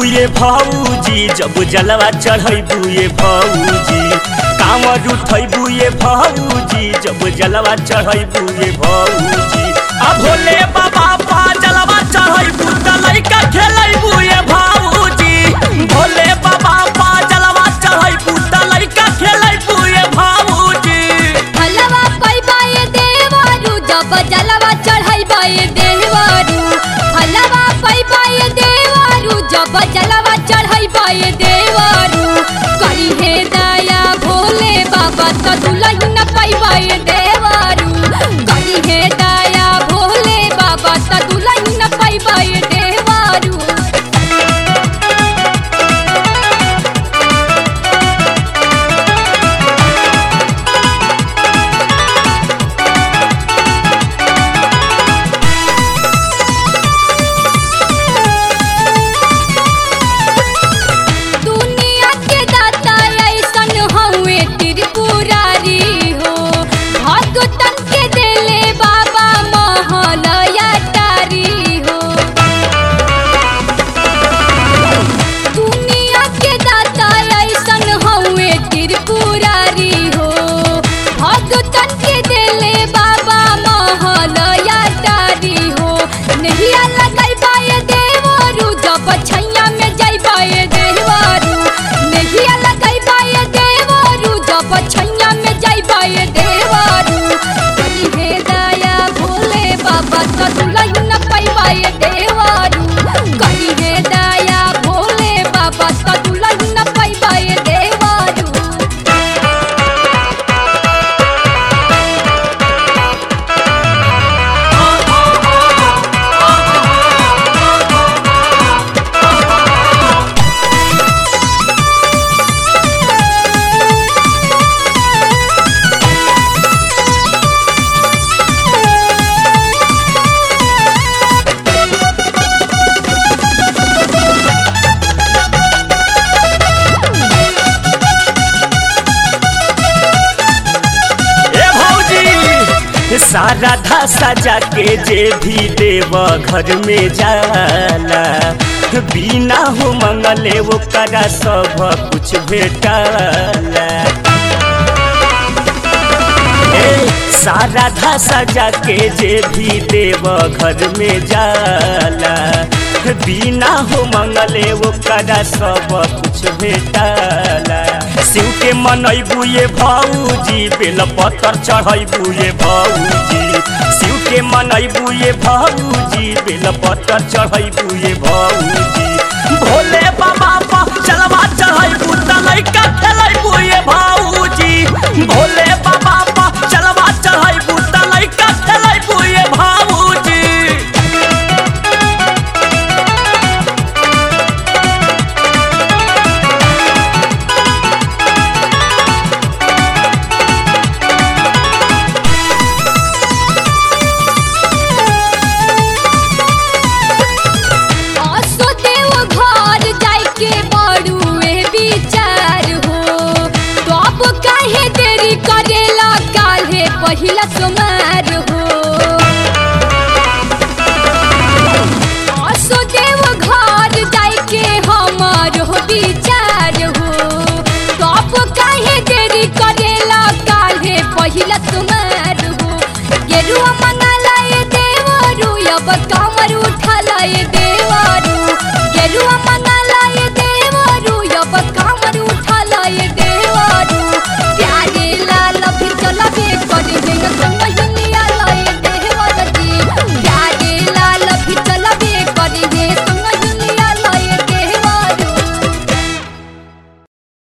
ये भौजी जब जलवा चढ़ैबू ये भौजी कांवर उठैबू ये भौजी जब जलवा चढ़ैबू ये भौजी आ भोले बाबा पा जलवा चढ़ैबू त लइका खेलैबू ये भौजी भोले बाबा पा जलवा चढ़ैबू त लइका खेलैबू ये भौजी हलवा पैबा ये देवारू जब जलवा चढ़ैबा ये देवारू हलवा पैबा ये देवारू जब जलवा चढ़ैबा ये देवारू करी हे दया भोले बाबा त दुलही न पैबा ये देवारू करी हे दया भोले बाबा त दुलही न पैबा ये देवारू दुनिया के दाता ऐसन हउए त्रिपुरारी हो भगतन के देले बाबा महलया तारी हो दुनिया के दाता ऐसन हउए त्रिपुरारी हो भगतन के देले बाबा महलया तारी हो नहिया लगाई बाए देवरू जब छैया में जाई बाए देवरू नहिया लगाई बाए देवरू जब छैया में जाई बाए देवरू करी हे दया भोले बाबा त दुलही न पैबाए देवरू करी हे दया भोले बाबा त दुलही न पैबाए देवरू ए भौजी सारा धा सजा के जे भी देव घर में जाला बिना हो मंगले वो करा सब कुछ भेटाला ए सारा धा सजा के जे भी देव घर में जाला बिना हो मंगले वो करा सब कुछ भेटाला शिव के मनैबू ये भौजी बेल पत्थर चढ़ैबू ये भौजी शिव के मनैबू ये भौजी बेल पत्थर चढ़ैबू ये भौजी भोले बाबा पा चलवा चढ़ैबू त लइका खेलैबू ये भौजी भोले बाबा पा चलवा चढ़ैबू त लइका खेलैबू ये भौजी असो देव घर जाइके बड़ुए विचार हो तो अब काहे देरी करेला काल्हे पहिला सोमार हो असो देव घर जाइके हमर हो विचार हो तो अब काहे देरी करेला काल्हे पहिला सोमार हो गेरुआ